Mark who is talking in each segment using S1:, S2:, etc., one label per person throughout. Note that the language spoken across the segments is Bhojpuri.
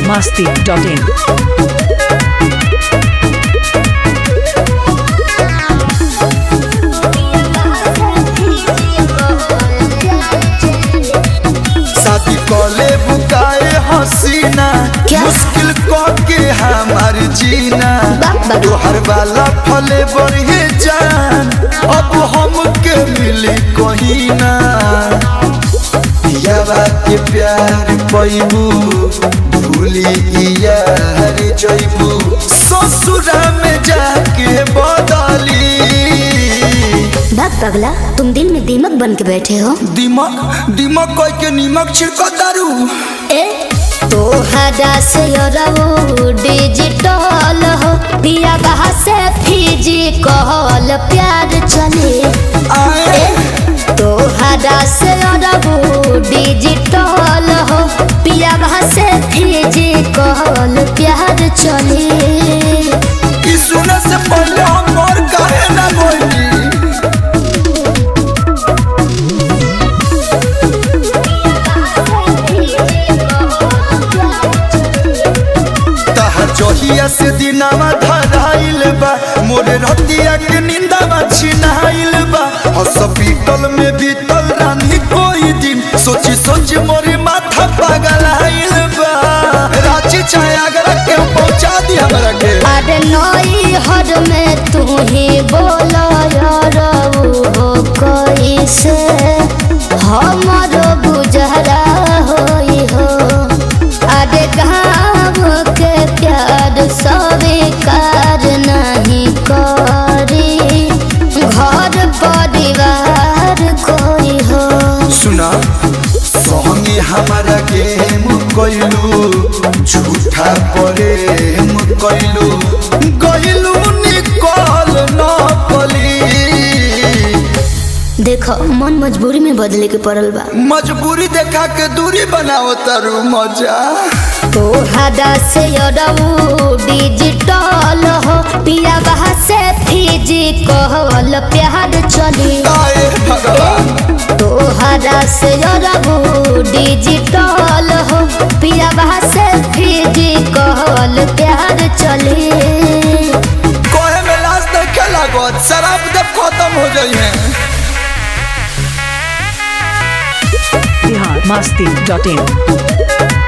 S1: biharmasti.in
S2: शादी कले बुकाए हसीना
S3: क्या?
S2: मुश्किल क के हमार जीना
S3: बाप बाप।
S2: तोहर वाला फले बढ़े जान अब हमके मिली कहीं ना यावा के प्यार पैबू भूली यार जैबू ससुरा में जाके बदली
S3: भाग पगला तुम दिल में दीमक बन के बैठे हो
S2: दिमक दिमक कोई के नीमक छिड़क दारू
S3: ए तोहरा से रहो डिजिटल हो पिया बहा से फिजिकल प्यार चले
S2: आए
S3: ए तोहरा से रहो डिजिटल हो पिया बहा से फिजिकल प्यार चले
S2: ई सुने से पहले हम मोर काहे ना बोली तहर जहिया से दिनावा धराइल बा मोरे रतिया के निंदावा छिनाइल बा हॉस्पिटल में बीतल रानी कोई दिन सोची सोची मोरे माथा पगलाइल बा रांची चाहे आगरा के पहुंचा दी हमरा के
S3: अरे नई हर में तू ही बोला यार हो कैसे हमारो गुजरा होई हो अरे गाँव के प्यार स्वीकार नहीं करी घर परिवार कोई हो
S2: सुना संगे हमारा गेम कैलू झूठा प्रेम कैलू गैलू निकल न पली
S3: देखो मन मजबूरी में बदले के पड़ल बा
S2: मजबूरी देखा के दूरी बनाओ तारू मजा
S3: तोहरा से अरऊ डिजिटल हो पिया बहा से फिजिकल प्यार चली
S2: आए भगवान
S3: तोहरा से अरऊ डिजिटल हो पिया बहा से फिजिकल प्यार चली
S2: कोहे में लाश देखे लागत शराब जब खत्म हो जाई है
S1: biharmasti.in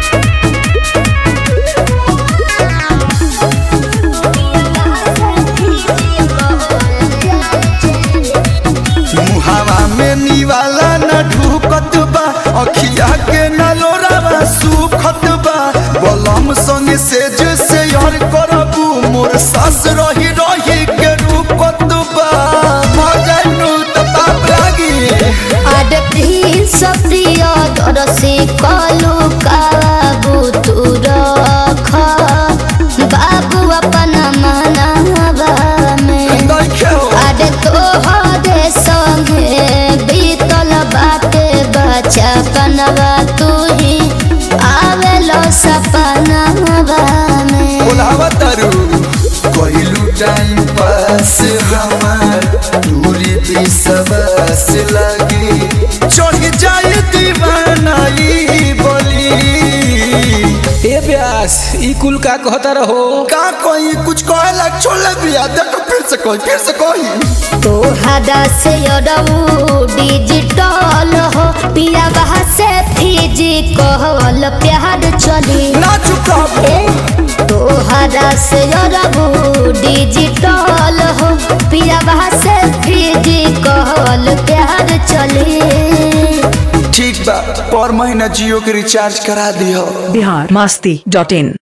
S2: मुहावा में निवाला न ढूकत बा अखिया के न लोरावा सुखत बा बलम संग से जैसे यार करबू मोर सास रही रही के रूपत बा मजनू त पाप लागी
S3: आड प्रिंस प्रिय दरसी कलु काबू तू रख बाबू अपन मनावा में
S2: देखे हो
S3: आड तोहरे संगे बीतल बाटे बचपनवा तू ही आवेलो सपनवा में
S2: बोलावा तारू कोइलू टाइम पास हमार दूरी भी सबस लगी चढ़ जाए दीवानाई बोली
S4: ए ब्यास ई कुल का कहता रहो
S2: का कोई कुछ कहे लग छोड़ ले बिया देखो फिर से कोई फिर से कोई
S3: तोहरा से अरऊ डिजिटल हो पिया बहा से फिजिकल प्यार चली
S2: ना चुका
S3: ए तोहरा से अरऊ डिजिटल हो पिया बहा से फिजिकल प्यार चली
S2: ठीक बा पर महीना जियो के रिचार्ज करा दियो
S1: biharmasti.in